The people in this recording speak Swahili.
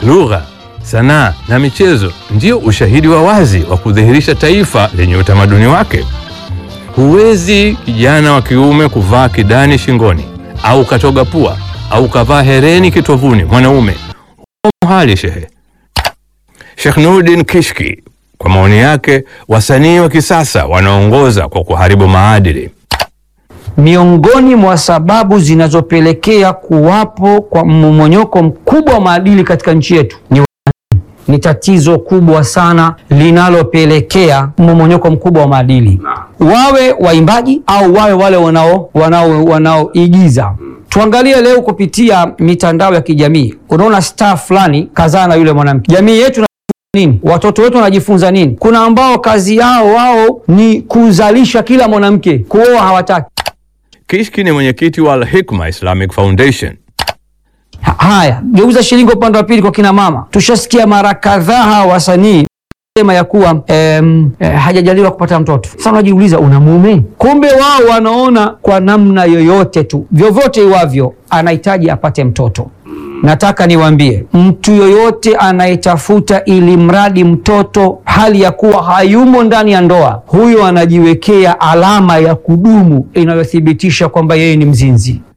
lugha, sanaa na michezo ndio ushahidi wa wazi wa kudhihirisha taifa lenye utamaduni wake. Huwezi kijana wa kiume kuvaa kidani shingoni au katoga pua au kavaa hereni kitovuni mwanaume. Huo muhali shehe. Sheikh Nuruddin Kishki, kwa maoni yake, wasanii wa kisasa wanaongoza kwa kuharibu maadili. Miongoni mwa sababu zinazopelekea kuwapo kwa mmomonyoko mkubwa wa maadili katika nchi yetu ni ni tatizo kubwa sana linalopelekea mmomonyoko mkubwa wa maadili, wawe waimbaji au wawe wale wanao wanao wanaoigiza. Tuangalie leo kupitia mitandao ya kijamii, unaona star fulani kazaa na yule mwanamke. Jamii yetu na nini? Watoto wetu wanajifunza nini? Kuna ambao kazi yao wao ni kuzalisha kila mwanamke, kuoa hawataki. Kishki ni mwenyekiti wa Al-Hikma Islamic Foundation. Ha- Haya, geuza shilingi upande wa pili kwa kina mama. Tushasikia mara kadhaa hawa wasanii sema ya kuwa em, eh, hajajaliwa kupata mtoto. Sasa unajiuliza una mume? Kumbe wao wanaona kwa namna yoyote tu, vyovyote iwavyo, anahitaji apate mtoto. Nataka niwaambie mtu yoyote anayetafuta ili mradi mtoto hali ya kuwa hayumo ndani ya ndoa, huyo anajiwekea alama ya kudumu inayothibitisha kwamba yeye ni mzinzi.